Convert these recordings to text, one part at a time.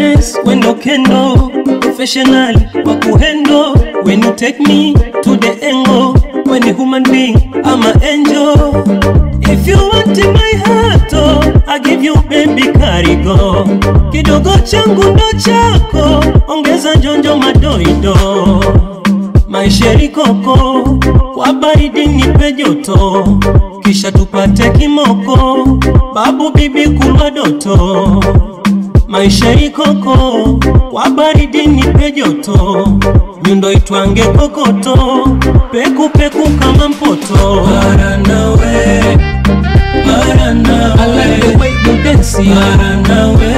Goodness, when no kendo, professionally, wakuhendo. When you take me to the angle, when a human being, I'm an angel. If you want in my heart, oh, I give you baby karigo. Kidogo changu ndo chako, ongeza njonjo madoido. Maisheri koko, kwa baridi nipe joto, kisha tupate kimoko, babu bibi kulwa doto. Maisheri koko, kwa baridi nipe joto, nyundo itwange kokoto, peku peku kama mpoto. Para nawe, para nawe, I like the way you dance, para nawe,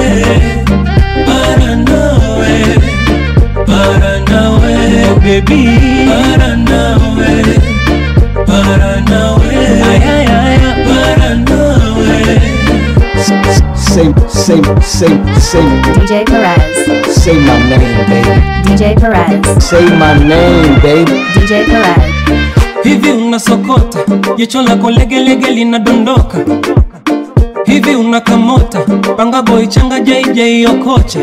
para nawe para nawe baby para nawe para nawe ay ay ay para nawe Say, say, say, say, DJ Perez. say my name, baby. DJ Perez. Say my name, baby. DJ Perez. hivi unasokota jicho lako legelege linadondoka hivi unakamota panga boy changa jj okocha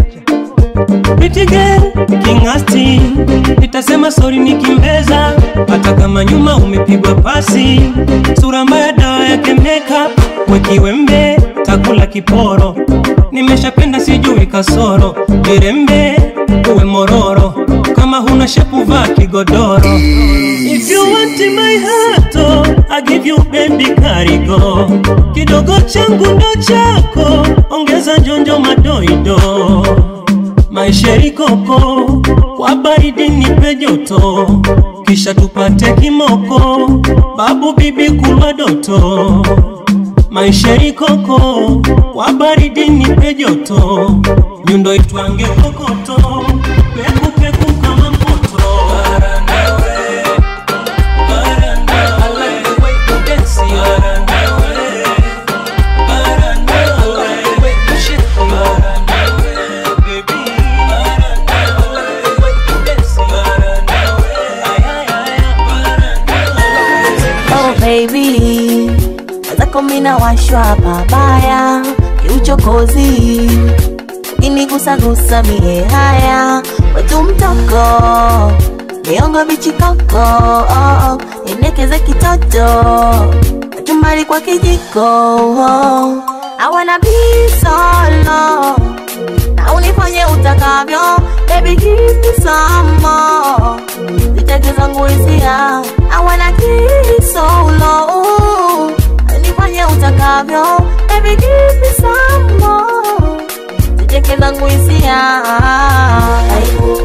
Pretty girl, kingasti nitasema sori nikimbeza hata kama nyuma umepigwa pasi sura mbaya dawa yake makeup wekiwembe takula kiporo nimeshapenda sijui kasoro jirembe uwe mororo kama huna shepu vaa kigodoro If you want in my heart, oh, I give you baby karigo. Kidogo changu ndo chako, ongeza njonjo madoido. Maisheri koko, kwa baridi nipe joto, kisha tupate kimoko, babu bibi kulwa doto. Maisheri koko, kwa baridi nipe joto, nyundo itwange kokoto, peku peku kama mpoto. Para nawe, para nawe, I like the way you dance, para nawe, para nawe, I like the way you shake, para nawe, baby, para nawe, I like the way you dance, para nawe, ay ay ay, para nawe. Oh baby, zako mina washwa pabaya kiuchokozi, kinigusagusa mie haya wetu mtoko miongo michikoko oh, oh, inekeze kitoto chumbali kwa kijiko oh. I wanna be solo na unifanye utakavyo baby give me some more ziteke zangu hisia I wanna kiss solo nifanye utakavyo baby give me some more ziteke zangu hisia Karibu.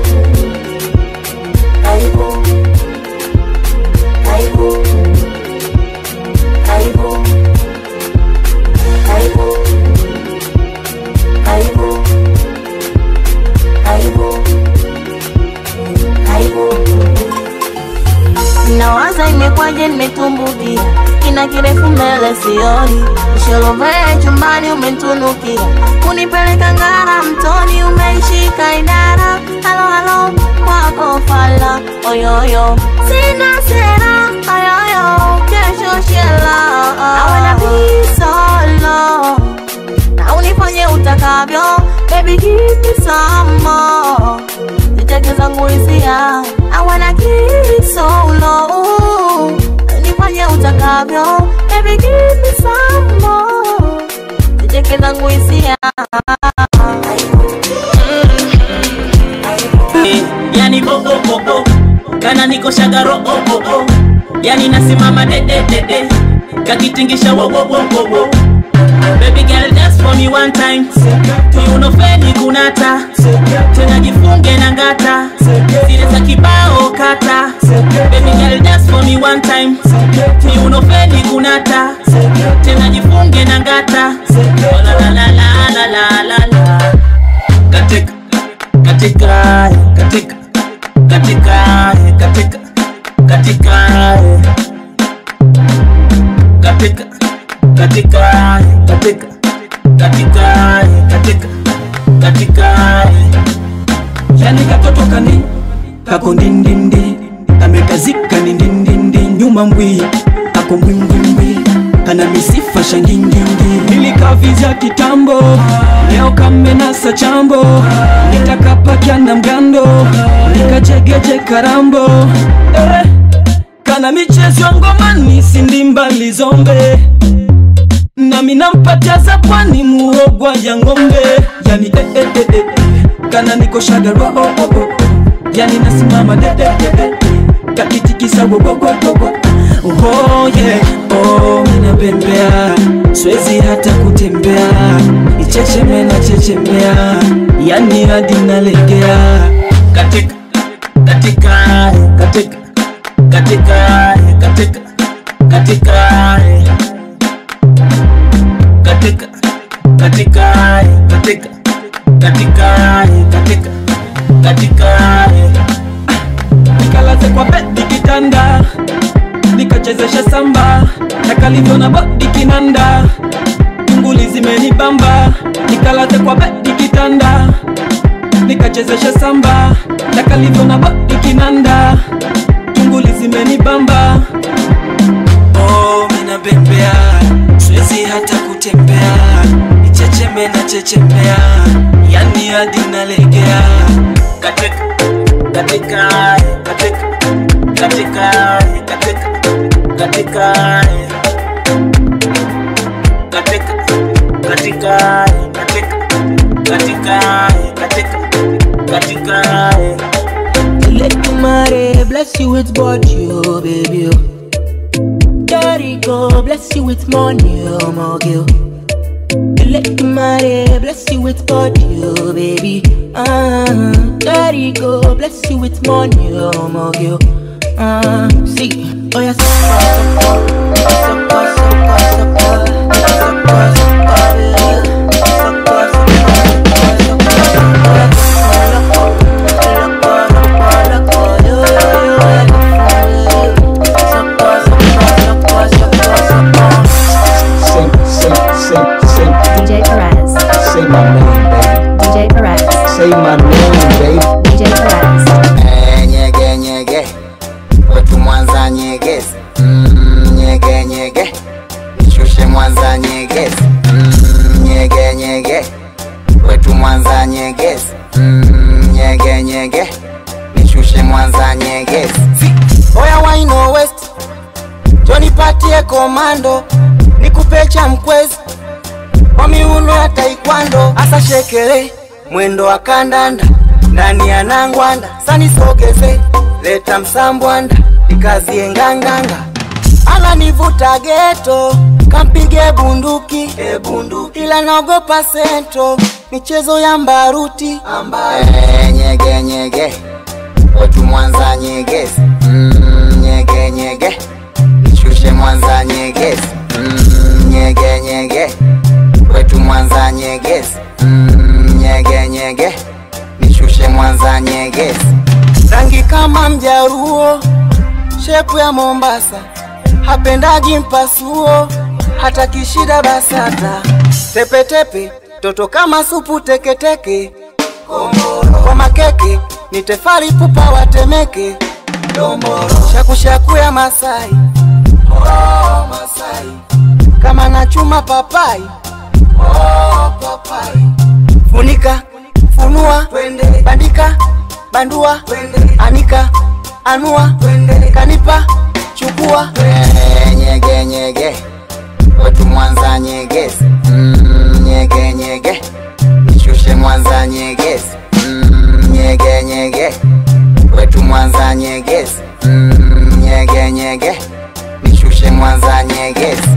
Karibu. Karibu. Karibu. Karibu. Karibu. Karibu. Karibu. Nawaza imekwaje nimetumbukia kina kirefu mbele sioni Nisholovee chumbani umentunukia kunipeleka ngara mtoni umeishika idara halo halo kwako fala oyoyo sina sera oyoyo kesho shela I wanna be solo na unifanye utakavyo baby give me some more ziteke zangu hisia I wanna kiss solo nifanye utakavyo baby give me some more ziteke zangu hisia yani bobo bobo kana niko shagaro oh, oh, oh. yani nasimama de de de de kakitingisha wo wo wo wo wo baby girl dance for me one time kiuno feni kunata tena jifunge na ngata zile za kibao kata baby girl dance for me one time kiuno feni kunata tena jifunge na ngata Oh, la la la la la la la la katika katika katika katika katika katika katika katika katika katika katika katika yani katoto kani kako ndindindi amekazika ni ndindindi nyuma mbwi ako mbwimbwimbwi kana misifa shangingingi nilikavizya kitambo leo kamenasa chambo nitakapakya na mgando nikachegeje karambo eh, kana michezo ya ngomani sindimbali zombe nami nampatia za pwani muogwa ya ng'ombe yani eh, eh, eh, eh. kana nikoshaga roho oh, oh. yani nasimama dededede kakitikisa wowowowowo oh, yeah. oh, minapembea swezi hata kutembea ichecheme na chechemea yani hadi nalegea katika katika katika katika katika katika katika katika katika katika katika katika nikalaze kwa bedi kitanda nikachezesha samba na kalivyo na bodi kinanda tunguli zimenibamba nikalaze kwa bedi kitanda nikachezesha samba na kalivyo na bodi kinanda tunguli zimenibamba oh, minabembea siwezi hata kutembea ichecheme na chechemea yani hadi nalegea katika katika katika katika katika katika katika katika katika katika katika katika Let the money bless you with body, oh baby. oh. Daddy go bless you with money, oh my girl. Let the money bless you with body, oh baby. Ah, Daddy go bless you with money, oh my girl. Ah, see, oh yes. Say, say, say, say, DJ Perez. say my name, baby. DJ Perez. Say my name, baby. DJ Perez. Eh, nyege nyege wetu mwanza nyegezi mm, nyege nyege nishushe mwanza nyegezi mm, nyege nyege wetu mwanza nyegezi mm, nyege nyege nishushe mwanza nyegezi oya waino west jonipatie komando nikupe cha mkwezi kwa miuno ya taikwando asa shekere mwendo wa kandanda ndani ya nangwanda sanisogeze leta msambwanda nikazie nganganga ananivuta geto kampige bunduki e bunduki ila naogopa sento michezo ya mbaruti ambaye nyege nyege wetu mwanza nyegezi mm, nyege nyege nishushe mwanza nyegezi mm, nyege nyege wetu mwanza nyegezi mm, nyege nyege nishushe mwanza nyegezi rangi kama mjaruo shepu ya mombasa hapendagi mpasuo hata kishida basata tepetepe toto kama supu teketeke kwa makeke ni tefali pupa watemeke shakushaku ya masai oh, masai kama nachuma papai oh, papai funika funua Twende. bandika bandua Twende. anika anua Twende. kanipa chukua nyege nyege wetu mwanza nyegezi mm, nyege nyege nishushe mwanza nyegezi mm, nyege nyege wetu mwanza nyegezi mm, nyege nyege nishushe mwanza nyegezi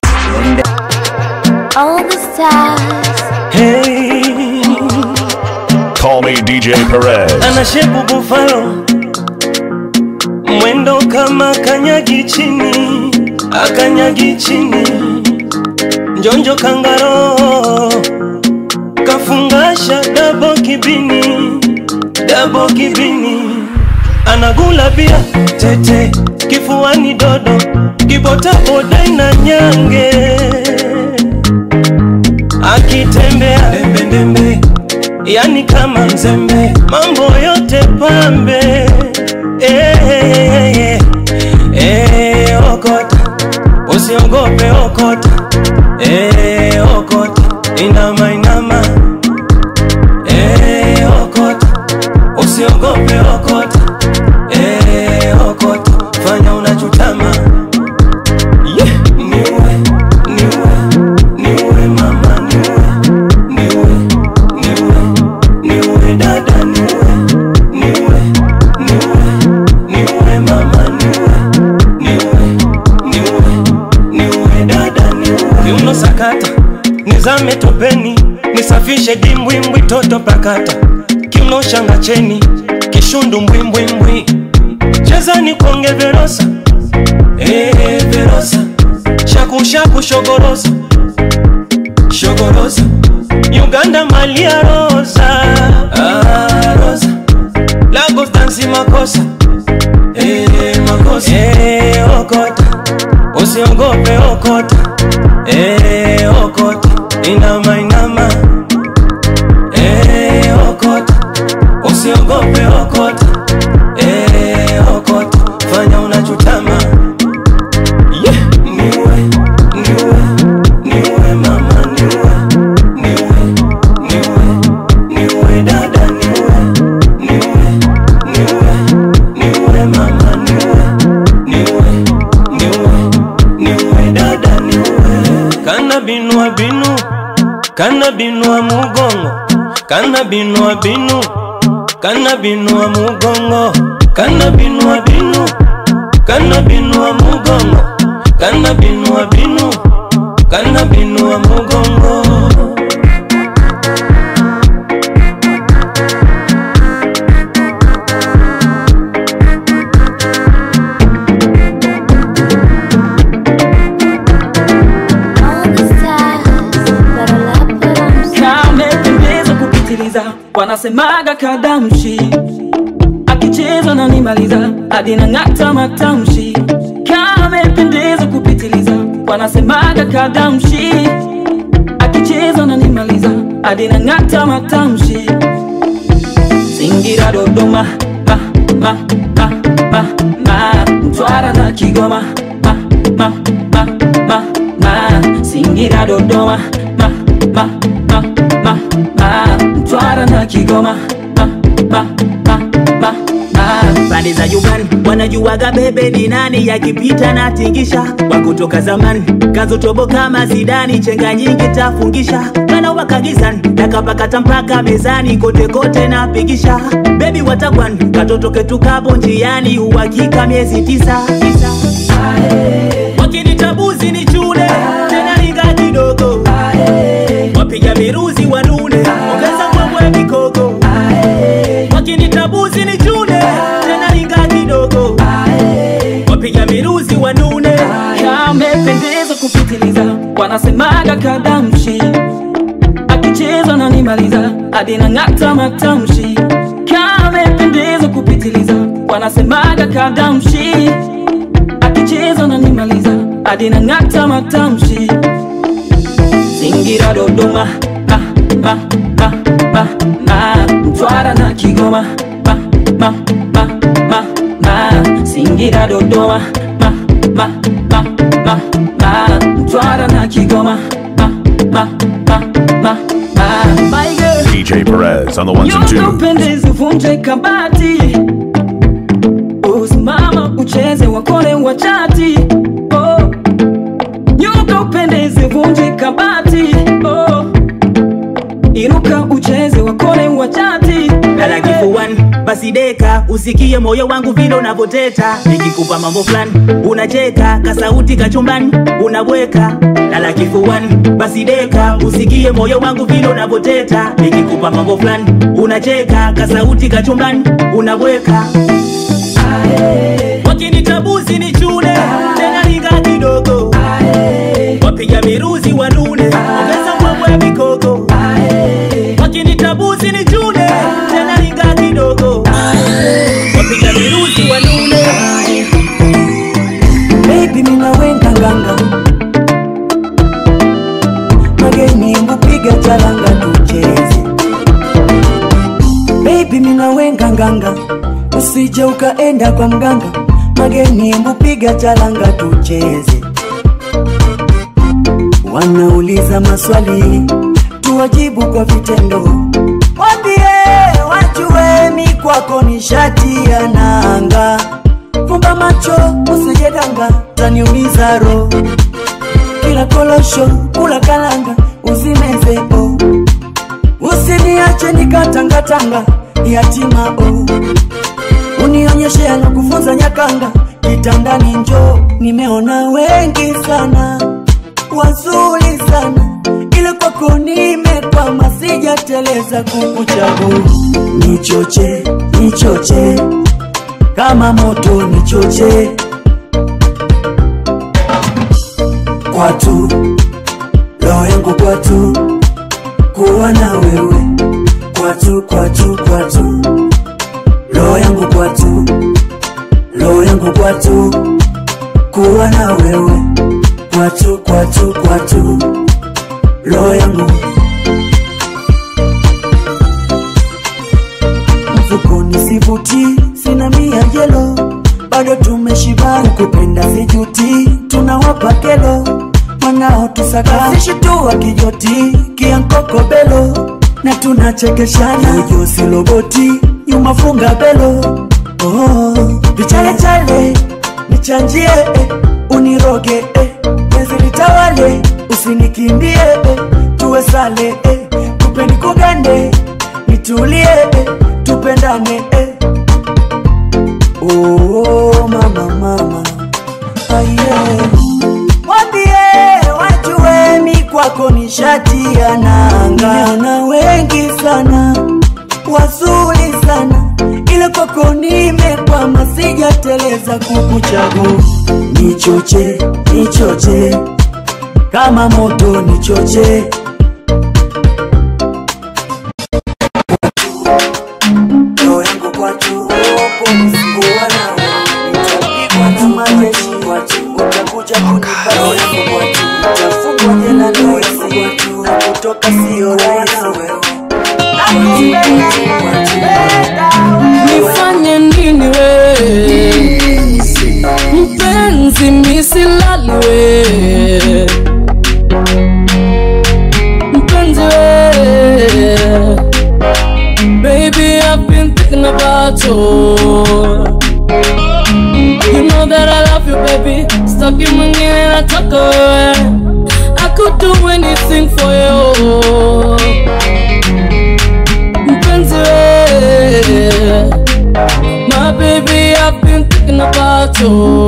All the stars hey, Call me DJ Perez. ana shepu bufalo mwendo kama kanyagi chini akanyagi chini njonjo kangaro kafungasha dabo kibini dabo kibini anagula bia tete kifuani dodo kibotaboda na nyange akitembea dembedembe yani kama mzembe mambo yote pambe eh, eh, eh, okota usiogope usiogope okota eh, okota inama inama eh, okota usiogope okota eh, okota fanya unachutama yeah. niwe niwe niwe mama niwe niwe niwe niwe dada niwe niwe niwe niwe mama niwe niwe niwe niwe dada niwe kiuno sakata nizame topeni nisafishe dimbwimbwi toto pakata kiuno shanga cheni kishundu mbwimbwimbwi cheza ni konge verosa eh, verosa shakushaku shogorosa shogorosa uganda malia rosa ah, rosa lagos dansi makosa eh, makosa eh, okota usiogope okota eh, okota inama inama eh, okota usiogope okota eh, okota fanya unachutama yeah. niwe niwe niwe mama niwe niwe niwe niwe dada niwe niwe niwe niwe mama niwe niwe niwe niwe dada niwe kana binua binu kana binua mugongo kana binua binu kana binua mugongo kana binua binu kana binua mugongo kana binua binu kana binua mugongo All the stars that are left put on kamependeza kupitiliza wanasemaga kadamshi akicheza na nimaliza hadi na ng'ata matamshi kamependeza kupitiliza wanasemaga kadamshi akicheza na nimaliza hadi na ng'ata matamshi Singira Dodoma ma ma ma ma ma Mtwara na Kigoma ma ma ma ma ma Singira Dodoma ma ma ma ma ma Mtwara na Kigoma ma ma ma ma ma pande za Uganda wanajuaga bebe ni nani, yakipita na tingisha wa kutoka zamani kazotobo kama Zidani, chenga nyingi tafungisha kana wakagizani takapakata mpaka mezani, kote kote napigisha bebi watakwan katoto ketu kapo njiani, uhakika miezi tisa, tisa. wakinitabuzi ni chune tena linga kidogo wapiga miruzi wanune ongeza mbwembwe mikoko wakinitabuzi ni chune tena linga kidogo wapiga miruzi wanune kamependeza kupitiliza wanasemaga kadamshi akicheza na nimaliza hadi na ng'ata matamshi kamependeza kupitiliza wanasemaga kadamshi akicheza na nimaliza hadi na ng'ata matamshi Singira Dodoma ma ma ma ma ma Mtwara na Kigoma ma ma ma ma ma Singira Dodoma ma ma ma ma ma Mtwara na Kigoma ma ma ma ma ma My girl DJ Perez on the ones and Nyonga twos. upendezi uvunje kabati usimama ucheze wakole wachati oh. Nyonga upendezi uvunje kabati oh. Inuka ucheze wakole wachati lala kifuani basi deka usikie moyo wangu vile unavyoteta nikikupa mambo fulani unacheka kasauti kachumbani unabweka lala kifuani basi deka usikie moyo wangu vile unavyoteta nikikupa mambo fulani unacheka kasauti kachumbani unabweka wakinitabuzi ni chune tena linga kidogo wapiga miruzi wanune ongeza mbwembwe mikoko wakinitabuzi ni chune tena linga kidogo wapiga miruzi wanune Baby mina wenga nganga Mageni ngupiga charanga tucheze Baby mina wenga nganga Usije ukaenda kwa mganga Mageni ngupiga charanga tucheze wanauliza maswali tuwajibu kwa vitendo wambie wajue mi kwako ni shati ya nanga fumba macho usijedanga taniumiza roho kila kolosho kula kalanga uzimeze o usiniache nikatangatanga yatima o unionyeshe anakufunza nyakanga kitandani njo nimeona wengi sana wazuri sana ile kwako nimekwama sijateleza kukuchagua nichoche nichoche kama moto nichoche kwatu roho yangu kwatu kuwa na wewe kwatu kwatu kwatu roho yangu kwatu roho yangu kwatu kuwa na wewe kwatu kwatu kwatu roho yangu mfukoni sivuti sina mia jelo bado tumeshiba kupenda sijuti tunawapa kelo mwanao tusakasishi tu wa kijoti kiankokobelo na tunachekeshana ujusi loboti nyuma funga belo oh, vichalecale nichanjie eh, uniroge eh, penzi litawale usinikimbie eh, tuwe sale eh, kupeni kugande nitulie eh, tupendane eh. oh, mama mama aye wambie wajue mi kwako ni shati ya nanga na wengi sana wazuri sana ile kwako nimekwama sijateleza kukuchagua nichoche nichoche kama moto nichoche roho yangu kwatu polisi kuwa nawe nitapigwa na majeshi kwatu utakuja kunipa roho yangu kwatu utafungwa jela roho yangu kwatu kutoka sio rahisi wewe nifanye nini we mpenzi misilali we mpenzi we baby I've been thinking about you you know that I love you baby staki mwingine nataka wewe I could do anything for you mpenzi we My baby I've been thinking about you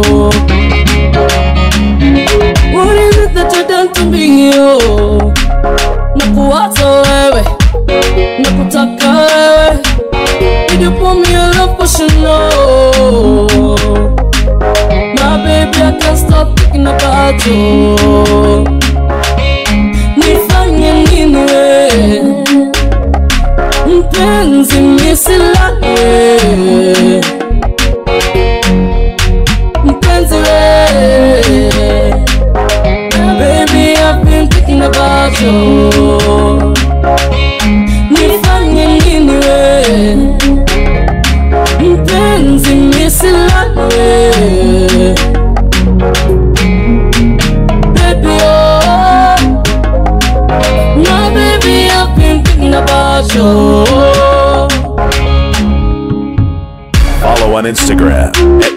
What is it that you done to me yo Nakuwaza wewe Nakutaka wewe Did you pour me a love potion no My baby I can't stop thinking about you Nifanye nini wewe mpenzi misilale mpenzi we baby I've been thinking about you nifanye nini we mpenzi misilale baby oh no baby I've been thinking about you Follow on Instagram at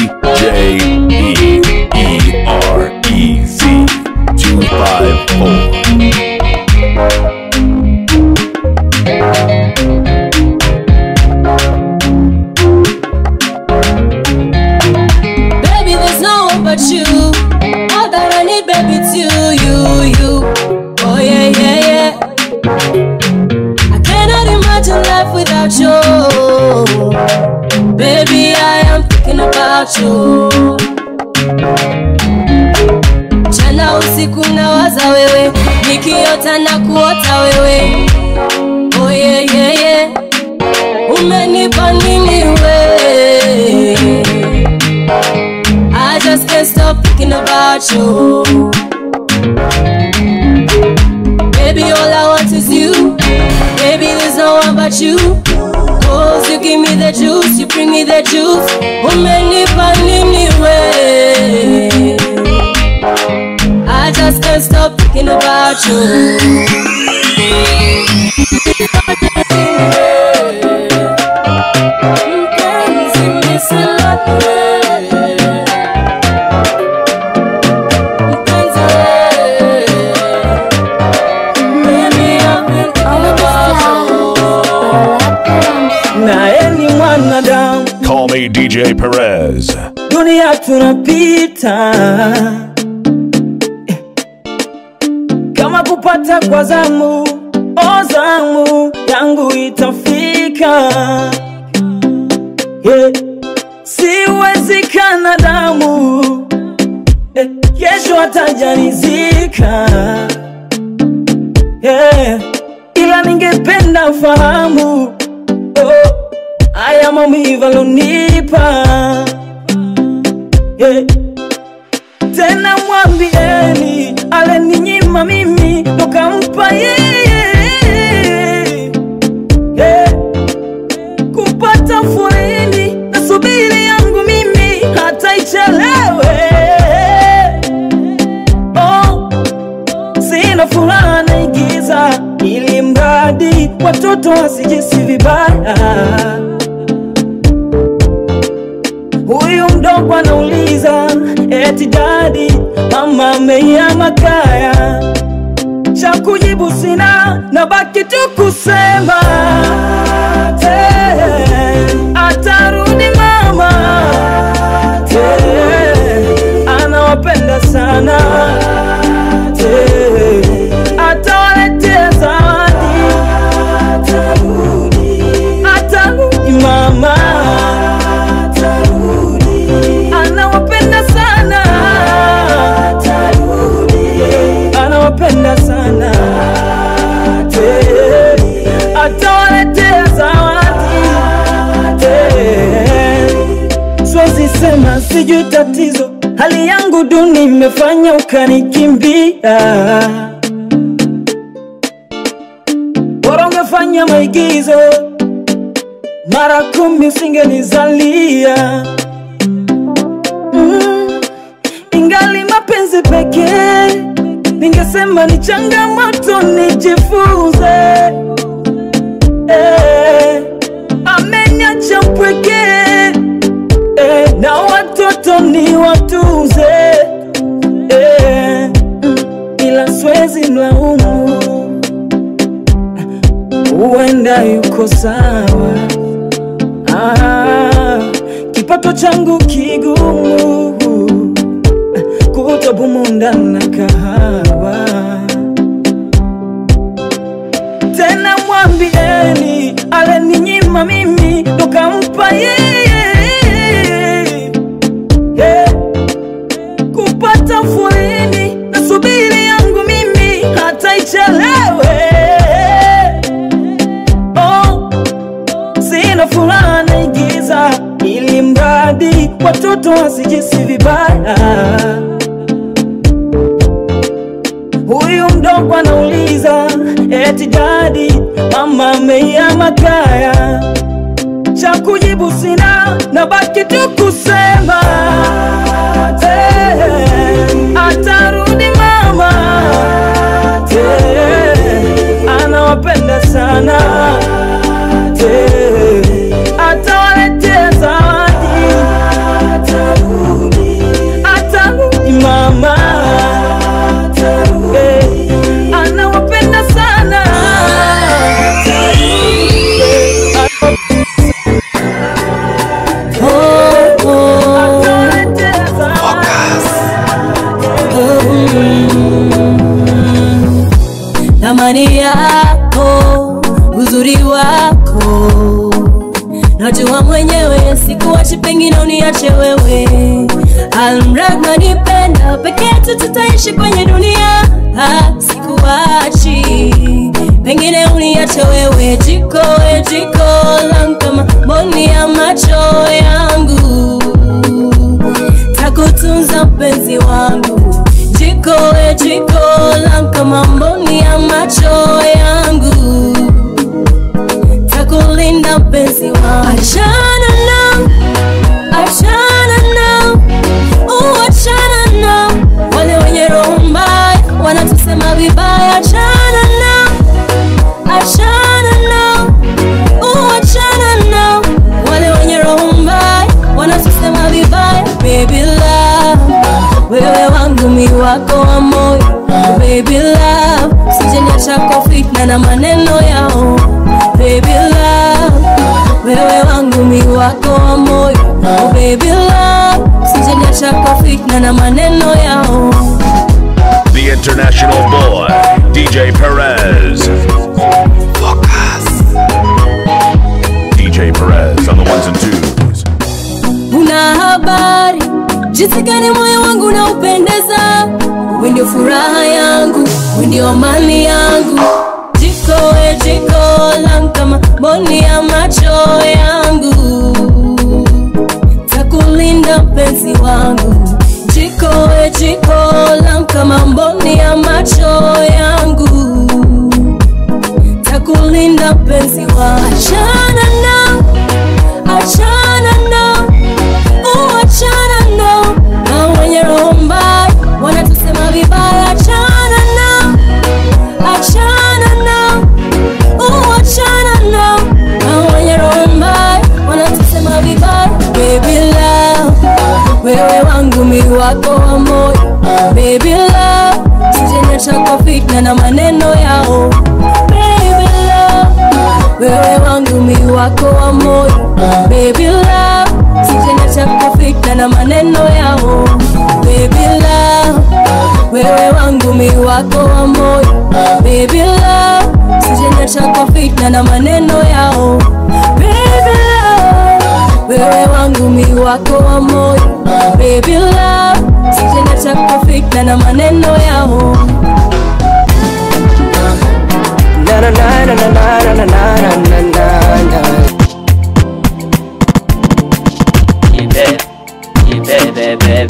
DJEEREZ254. Baby, there's no one but you. All that I need, baby, it's you, you, you. Oh yeah, yeah, yeah. I cannot imagine life without you. Baby, I am thinking about you. Jana usiku nawaza wewe, nikiota na kuota wewe. Oh yeah, yeah, yeah. Umenipa nini wewe? I just can't stop thinking about you. Baby, all I want is you. Baby, there's no one but you. Cause you give me the juice, you bring me the juice. Umenipa nini we? I just can't can't stop thinking about you. Mpenzi, nisilale. Mpenzi, baby, I've been thinking about you. naye ni mwanadamu Call me DJ Perez. dunia tunapita kama kupata kwa zamu o zamu yangu itafika yeah. siwezi kana damu eh, kesho atajanizika yeah. ila ningependa fahamu oh, haya maumivu alonipa yeah. tena mwambieni aleninyima mimi tokampa yeye yeah. kupata furini na subiri yangu mimi hata ichelewe oh, sina furaha naigiza ili mradi watoto wasijisi vibaya huyu mdogo anauliza eti dadi mama ameiama kaya cha kujibu sina na baki tu kusema eh, atarudi mama eh, anawapenda sana eh, atawaletea zawadi atarudi mama anawapenda sana anawapenda sana Eh, atawaletea zawadi Eh, siwezi sema sijui tatizo hali yangu duni imefanya ukanikimbia bora ungefanya maigizo mara kumi usingenizalia mm, ingali mapenzi pekee ningesema ni changamoto nijifunze eh, ameniacha mpweke eh, na watoto ni watunze eh, mm, ila swezi mlaumu huenda yuko sawa ah, kipato changu kigumu kutobumunda na kahawa tena mwambieni aleninyima mimi tokampa yeye yeah. kupata furini na subiri yangu mimi hata ichelewe oh, sina furaha naigiza ili mradi watoto wasijisi vibaya huyu mdogo anauliza eti dadi mama ameiama kaya cha kujibu sina na baki tu kusema eh, atarudi mama eh, anawapenda sana eh, atawaletea zawadi atarudi mama eh, anawapenda sana thamani yako uzuri wako najua mwenyewe sikuachi pengine uniache wewe almrad nanipenda peke yetu tutaishi kwenye dunia ah, sikuachi pengine uniache wewe jiko we jiko langu kama mboni ya macho yangu takutunza mpenzi wangu jiko we jiko langu kama mboni ya macho yangu takulinda mpenzi wangu achana nao achana nao uachana nao wale wenye roho mbaya vibaya achana nao achana nao uh, achana nao wale wenye roho mbaya wanatusema vibaya baby love wewe wangu mi wako wa moyo baby love sijeniacha kwa fitna na maneno yao baby love wewe wangu mi wako wa moyo baby love sijeniacha kwa fitna na maneno yao The international boy, DJ Perez. DJ Perez on the ones and twos. una habari jinsi gani moyo wangu unaupendeza we ndio furaha yangu we ndio amani yangu jiko we jiko langu kama boni ya macho yangu takulinda mpenzi wangu jiko we jiko langu kama mboni ya macho yangu takulinda mpenzi wangu achana nao achana nao uachana nao na wenye roho mbaya wanatusema vibaya achana nao achana nao uachana nao na wenye roho mbaya wanatusema vibaya baby love wewe wangu mi wako wa moyo baby love sijeniacha kwa fitna na maneno yao baby love wewe wangu mi wako wa moyo baby love sijeniacha kwa fitna na maneno yao baby love wewe wangu mi wako wa moyo baby love sijeniacha kwa fitna na maneno yao baby love wewe wangu mi wako wa moyo baby love sijeniacha kwa fitna na maneno yao Na na na na na na na na na na na. Jibe, jibe, bebe.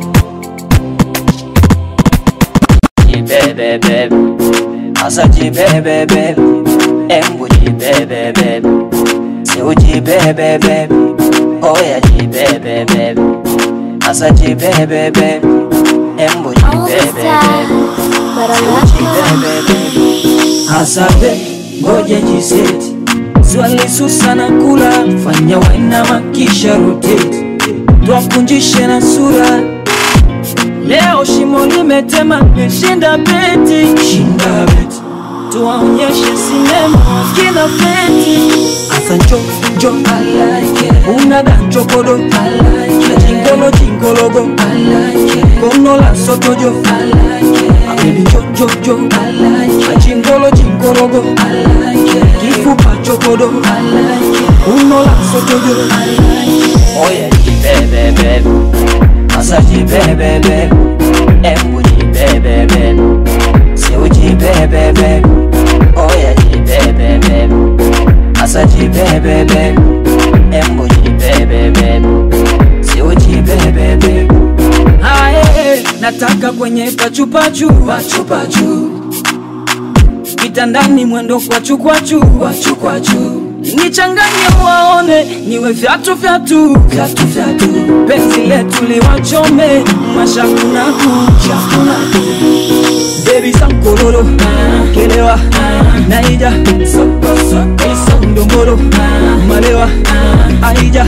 Jibe, bebe. Asa jibe, bebe. Embu jibe, bebe. Seu jibe, bebe. Oya jibe, bebe. Asa jibe, bebe. Embu All jibe, the bebe. stars, but I love you. Asabe, ngoja jiseti swali susa na kula fanya wainama kisha rotate twakunjishe na sura leo shimo limetema meshinda beti shinda beti tuwaonyeshe sinema kina beti asa njo njo like unaga njokodo like jingolo jingologo like konola sotojo like Baby jo jo jo Achingolo chingologo Kifupa chokodo Unola sotojo Oye jibebebe Asa jibebebe Embu jibebebe Seu jibebebe Oye jibebebe Asa jibebebe Embu jibebebe Seu jibebebe Ae, nataka kwenye pachupachu pachupachu kitandani mwendo kwachu kwachu kwachu kwachu nichanganye waone niwe vyatu vyatu vyatu vyatu penzi letu liwachome mashakunaku shakunaku bebi sankololo kelewa naija isondombolo malewa aija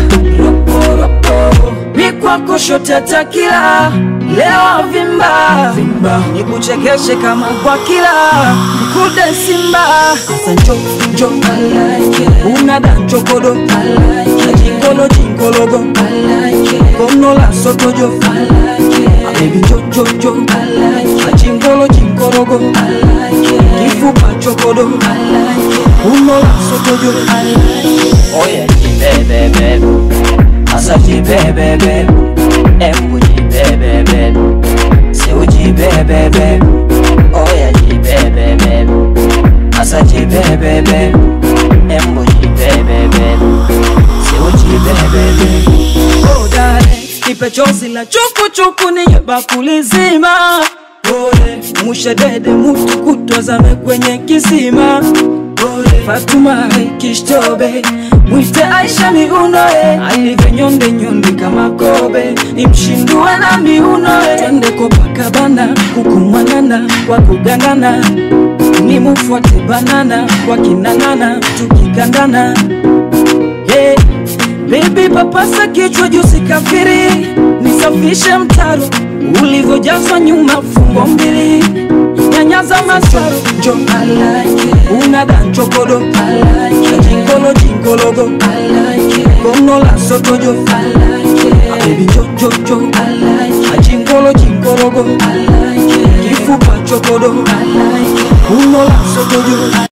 mikwako shote takila leo vimba vimba nikuchekeshe kama kwa kila mkude simba asa njo njo unada nchokodo jingolo jingologo konola sotojo abebi njo njo njo jingolo jingologo kifupa chokodo unola sotojo oye jibebebe asa jibebebe embu jibebebe seu jibebebe oya jibebebe asa jibebebe embu jibebebe seu jibebebe oh dale nipe chozi la chukuchuku niye bakuli zima pole mushedede mutu kutwazame kwenye kisima Fatuma Kishtobe mwite Aisha miunoe alivyo nyonde nyonde kama kobe nimshindue na miunoe twende Copacabana kukumwanana kwa kugandana nimufuate banana wakinang'ana tukigandana hey. Baby papasa kichwa juu sikafiri, nisafishe mtaro ulivyojazwa nyuma fungo mbili nyanyaza masaro jo I like it. una danchokodo I like it. jingolo jingologo I like it. gono la sotojo I like it. baby jo jo jo I like it. jingolo jingologo I like it. kifupa chokodo I like it. uno la sotojo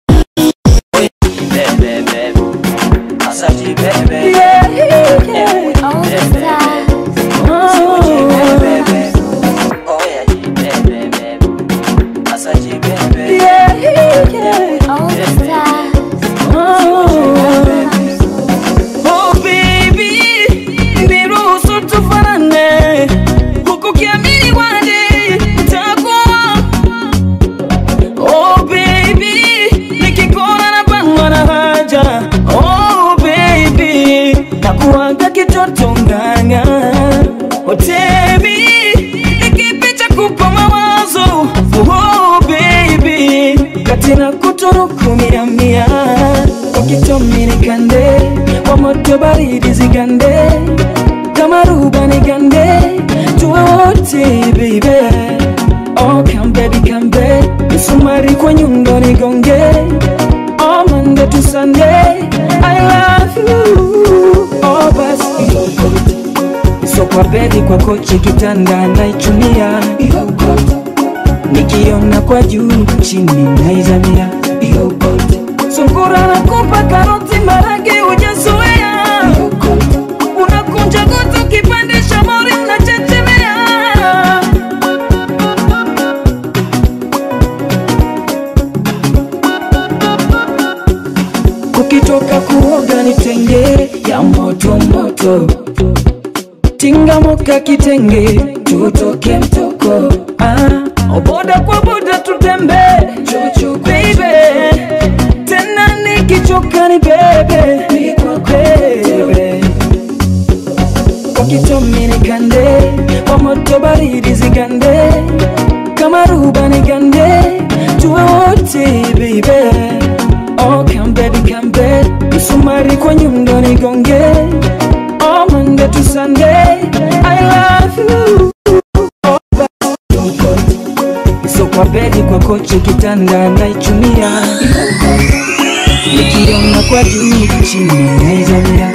All the stars. All the stars. Oh baby, niruhusu tufanane huku kiamini wade takuwa. Oh baby, nikikuona napangwa na haja. Oh baby, nakuaga kitoto nganga. Oh baby, nikipicha kupa mawazo. Oh baby, katina kuturuku mia mia ukitomi nikande kwa moto baridi zigande kama ruba nigande tuwe wote baby oh come baby come baby misumari kwa nyundo nigonge oh Monday to Sunday I love you oh basi so kwa bedi kwa kochi kitanda naichunia nikiona kwa juu chini naizamia sungura nakupa karoti marage ujazoea unakunja goto kipandisha mori unachechemea ukitoka kuoga nitenge ya moto moto tingamoka kitenge tutoke mtoko ah, boda kwa boda tutembe chuchu baby tena nikichoka ni bebe bebe kwa kitomi nikande kwa moto baridi zigande kama ruba nigande tuwe wote baby oh come baby come baby msumari kwa nyundo nigonge oh Monday to Sunday I love you so kwa bedi kwa kochi kitanda naichumia nikiona kwa juu chini naizamia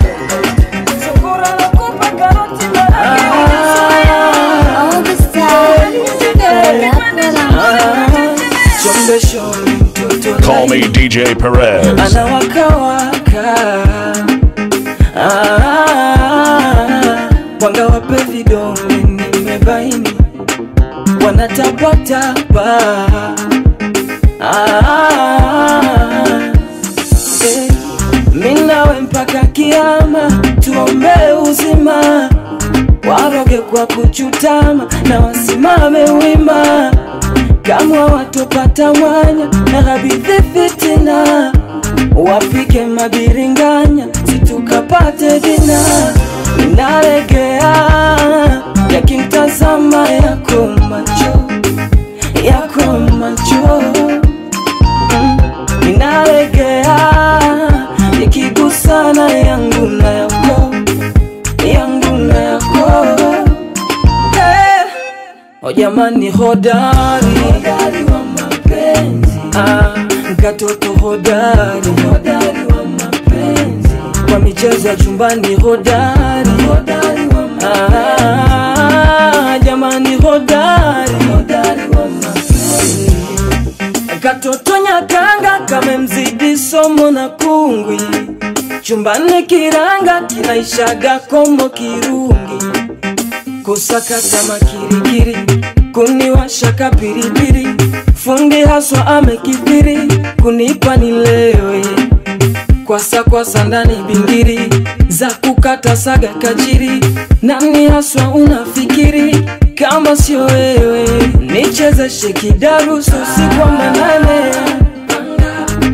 All the stars. Pull up, pull up. chombe shombe mtoto Call me DJ Perez. anawakawaka Ah, mwanga wape vidole nimebaini wanatapatapa Ah, eh, minawe mpaka kiama tuombe uzima waroge kwa kuchutama na wasimame wima kama watopata mwanya na habidhi fitina wapike mabiringanya situkapate dina inalegea yakimtazama yako macho yako macho Mm, inalegea yakigusana yangu na yako yangu na yako Eh, O jamani hodari hodari wa mapenzi ah, katoto hodari hodari wa mapenzi kwa michezo ya chumbani hodari hodari wa mapenzi ah, jamani hodari hodari wa mapenzi katoto nyakanga kamemzidi somo na kungwi chumbani kiranga kinaishaga komo kirungi kusakata makirikiri kuniwasha kapiripiri fundi haswa amekithiri kunipa nilewe kwasa kwasa ndani bingiri za kukata saga kajiri nani haswa unafikiri kama sio wewe nichezeshe kidarusu usiku wa manane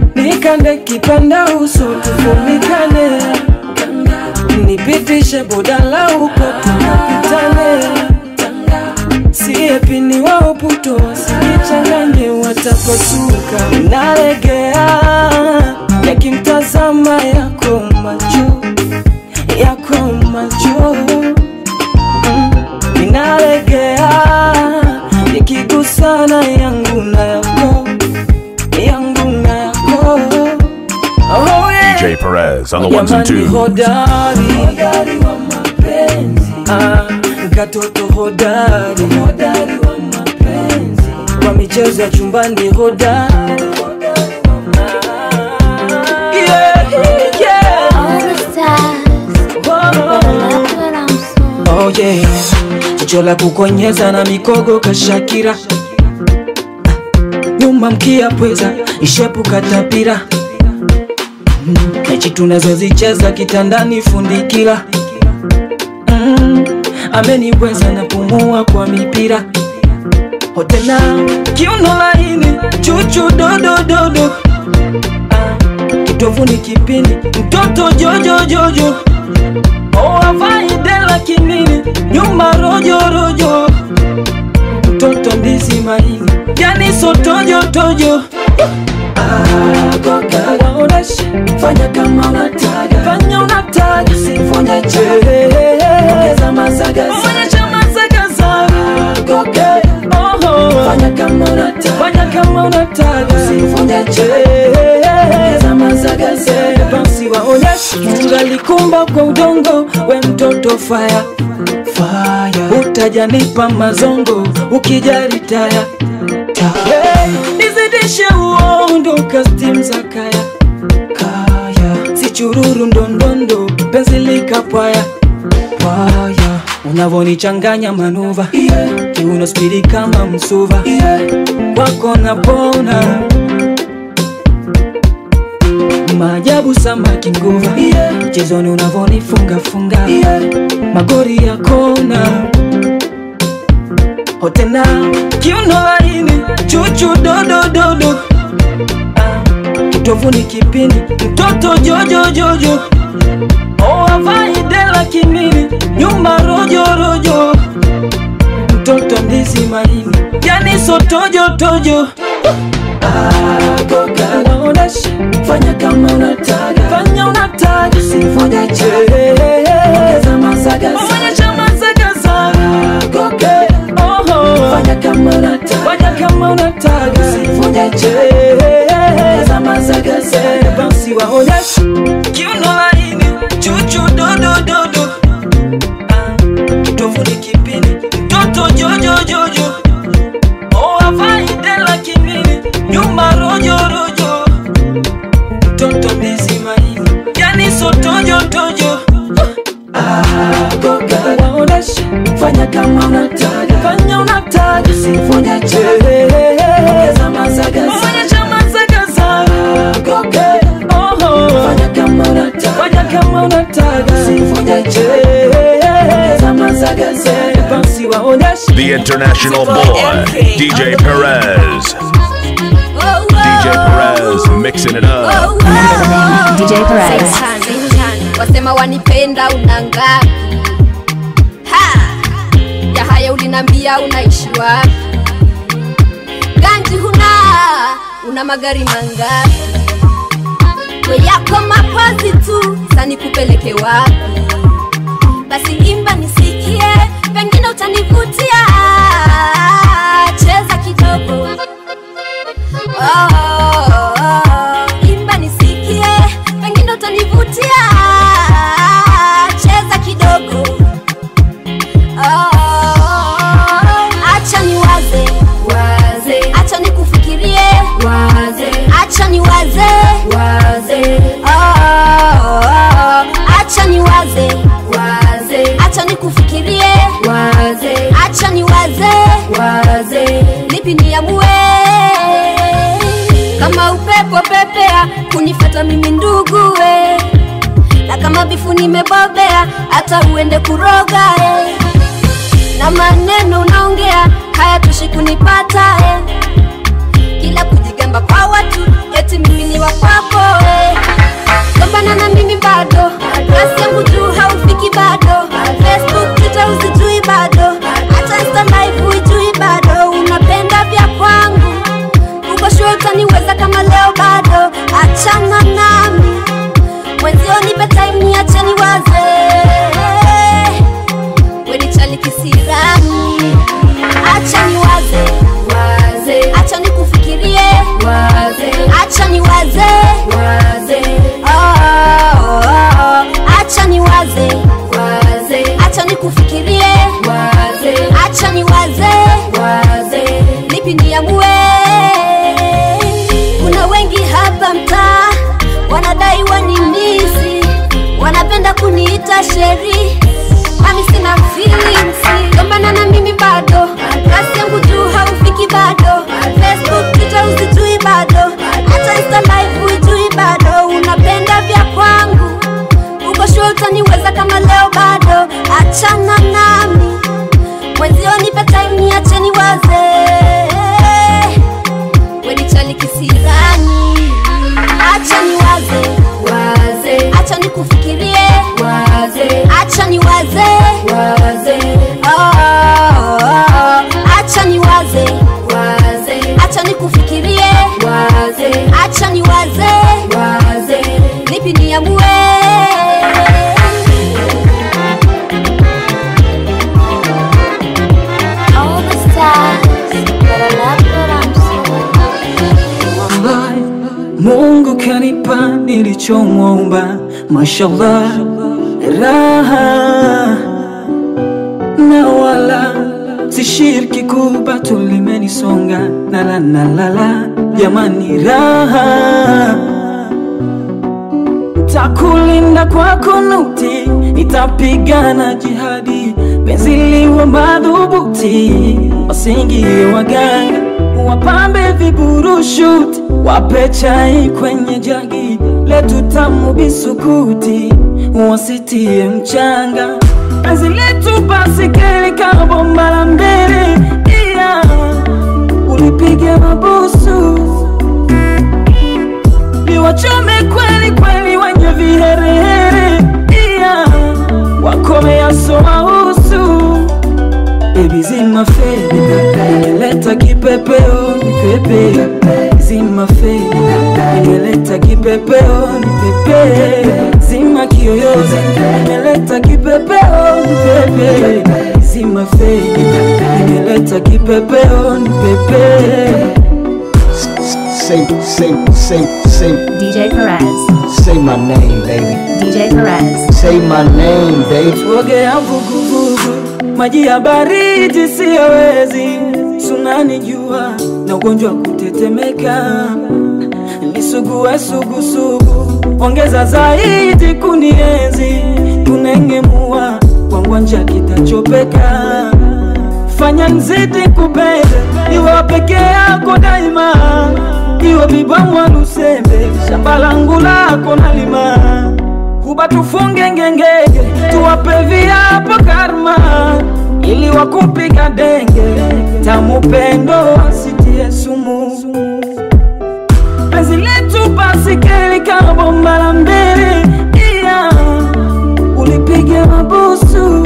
nikande kipanda uso tufunikane nipitishe bodala huko tunapitane siepini wao puto wasijichanganye watapasuka nalegea yakimtazama yako macho yako macho Mm, ninalegea ikigusana yangu na yako yangu na yako oh, yeah. DJ Perez on the ones and Jamani twos. hodari hodari wa mapenzi ah, katoto hodari hodari wa mapenzi kwa michezo ya chumbani hodari yeah, yeah. All the stars, but I love what I'm so. Oh yeah, jicho la kukonyeza na mikogo kashakira nyuma mkia pweza ishepu katapira Mm, mechi tunazozicheza kitandani fundikira mm, ameniweza napumua kwa mipira hotena kiuno laini chuchu dodododo ah, kitovuni kipindi mtoto jojojojo oh, avaidela kimini nyuma rojorojo mtoto ndizi maini yani sotojotojo waoneshe fanya kama unataka fanya unataka sivunja chaongeza mazaga onyesha mazaga zako fanya kama unataka fanya kama unataka sivunja chaongeza mazaga zako basi waoneshe ungalikumba kwa udongo we mtoto fire fire utajanipa mazongo ukijari taya Hey, nizidishe uondo kastim za kaya kaya si chururu ndondondo penzi likapwaya pwaya unavonichanganya manuva yeah. kiuno spidi kama msuva yeah. kwako napona maajabu samaki nguva yeah. mchezoni unavonifungafunga yeah. magori ya kona hotena kiuno laini chuchu dodododo Ah, kitovuni kipindi mtoto jojojojo oh, avaidela kimini nyuma rojorojo mtoto ndizi maini yani sotojotojo naonesha fanya kama unataka fanya unataka sivunja chaongeza mazaga onyesha mazaga zako fanya kama unataka fanya kama unataka sivunja chaongeza mazaga zako basi waonyesha kiuno laini chuchu dodododo Ah, kitovuni kipindi mtoto jojojojo oh, avaidela kimini nyuma rojorojo mtoto ndizi maini yani sotojotojo waoneshe fanya kama unataka fanya unataka sivunja chaongeza mazaga onyesha mazaga zako fanya kama unataka fanya kama unataka sivunja chaongeza mazaga zako basi waoneshe The international boy, DJ Perez. DJ Perez mixing it up. DJ Perez. wasema wanipenda una ngapi Ha! ya haya ulinambia unaishi wapi ganji huna una magari mangapi we yako mapozi tu sani kupeleke wapi basi imba nisikie pengine utanivutia cheza kidogo oh, oh, oh. imba nisikie pengine utanivutia cheza kidogo oh, acha niwaze waze acha nikufikirie waze acha niwaze waze oh, acha niwaze waze acha nikufikirie waze acha niwaze waze lipi niamue kama upepo pepea kunifata mimi ndugue na kama bifu nimebobea hata uende kuroga eh. na maneno unaongea hayatoshi kunipata eh. kila kujigamba kujigamba kwa watu eti mimi ni wa kwako eh. gombana na mimi bado kasi yangu juu haufiki bado facebook twitter usijui bado hata insta live huijui bado unapenda vya kwangu uko shua utaniweza kama leo bado achana nami mwenzio nipe time niache niwaze wenichali kisirani acha niwaze waze acha nikufikirie waze acha niwaze waze oh, oh, oh. acha niwaze waze acha nikufikirie waze acha niwaze waze lipi niamue kuna wengi hapa mtaa wanadai wanimisi wanapenda kuniita sheri mami sina feelings gombana na mimi bado kasi yangu juu haufiki bado facebook twitter usijui bado hata insta live huijui bado unapenda vya kwangu uko shua utaniweza kama leo bado achana nami mwenzio nipe time niache niwaze wenichali kisirani acha niwaze waze acha nikufikirie waze acha niwaze waze oh, oh, oh. acha niwaze waze acha nikufikirie waze acha niwaze waze lipi niamue All the stars, but I love what I'm Wallahi, Mungu kanipa nilichomwomba, mashallah, raha na wala sishiriki kuba tulimenisonga nala nalala, jamani, raha takulinda kwa kunuti, nitapigana jihadi, penzi liwe madhubuti, wasingie waganga, wapambe viburushuti, wape chai kwenye jagi, letu tamu bisukuti, wasitie mchanga, penzi letu basi keli kama bomba la mbele, iya ulipige mabusu liwachome kweli kweli wenye viherehere, iya wakomea somahusu Baby zima fedi, nimeleta kipepeo nipepe, zima fedi, nimeleta kipepeo nipepe, zima kiyoyozi, nimeleta kipepeo nipepe, zima fedi, nimeleta kipepeo nipepe. Say, say, say, say, DJ Perez. say my name, baby. DJ Perez. Say my name, baby. Tuogea vuguvugu, maji ya baridi siyawezi, sunani jua na ugonjwa wa kutetemeka, nisugue sugusugu, ongeza zaidi kunienzi, kunengemua kwangwanja kitachopeka, fanya nzidi kupenda, iwe peke yako daima, iwe bibamwa lusembe, shamba langu lako nalima kuba tufunge ngengege, tuwape viapo karma, ili wakupiga denge, tamu pendo wasitie sumu. Penzi letu basi keli kama bomba la mbele, iya ulipige mabusu,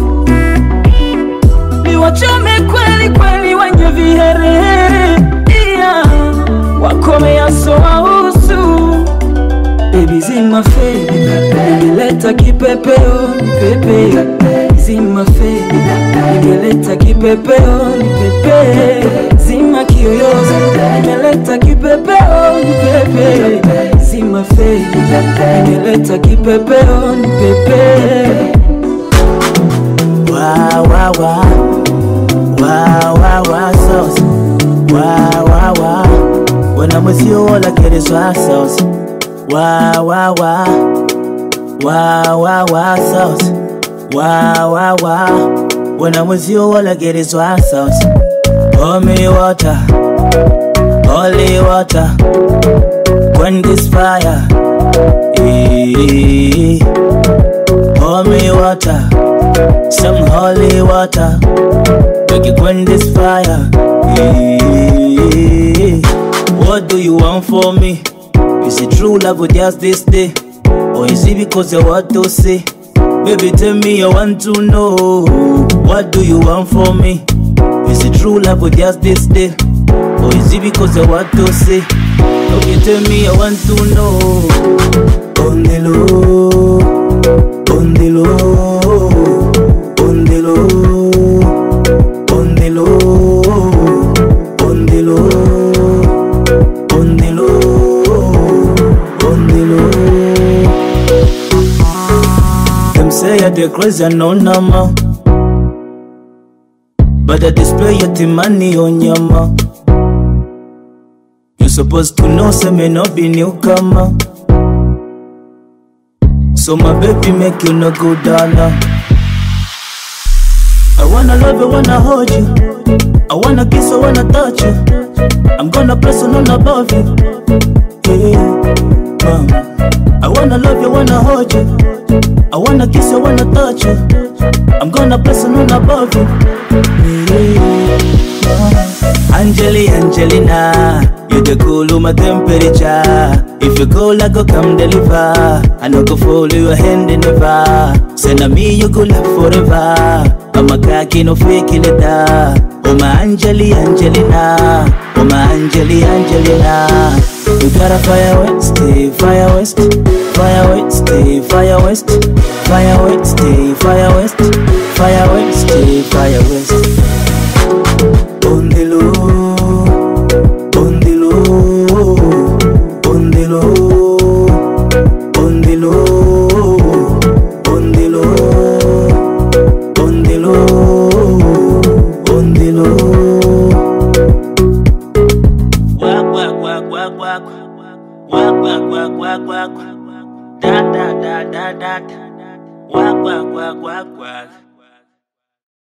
liwachome kweli kweli wenye viherehere, iya wakomea soausu Baby zima fedi, nimeleta kipepeo nipepe, zima fedi, nimeleta kipepeo nipepe, zima kiyoyozi, nimeleta kipepeo nipepe, zima fedi, nimeleta kipepeo nipepe. Wow, wow, wow. Wow, wow, wow, sauce. Wow, wow, wow. When I'm with you, all I get is wow sauce. Wow, wow, wow. Wow, wow, wow, sauce. Wow, wow, wow. When I'm with you, all I get is wow sauce. Pour me water. Holy water. Quench this fire. Eh. Pour me water. Some holy water. Make it quench this fire. Eh. what do you want for me? Is it true love or just this day? Or is it because of what to say? Baby, tell me I want to know. What do you want from me? Is it true love or just this day? Or is it because of what to say? Baby, tell me I want to know. On the low, on the low, on the low, on the low, on the low, on the low, on the low. Them say I dey crazy and no number, but I display your money on your ma. You supposed to know, say me no be newcomer. So my baby make you no go down now. I wanna love you, wanna hold you. I wanna kiss you, wanna touch you. I'm gonna press on above you. Yeah, mama. I wanna love you, wanna hold you. I wanna kiss you, wanna touch you. I'm gonna press on above you. Yeah. Angeli, Angelina, you the cool my temperature. If you go, I go come deliver. I no go follow your hand never. Send me, you go love forever. I'm a cocky, no fake it. Oh my Angeli, Angelina, oh my Angeli, Angelina. You gotta fire west, stay fire west, fire west, stay fire west, fire west, stay fire west, fire west, stay fire west. On the low, on the low, on the low, on the low, on the low, on the low, on the low. Wak wak wak wak wak, wak wak wak wak wak, da da da da da, wak wak wak wak wak.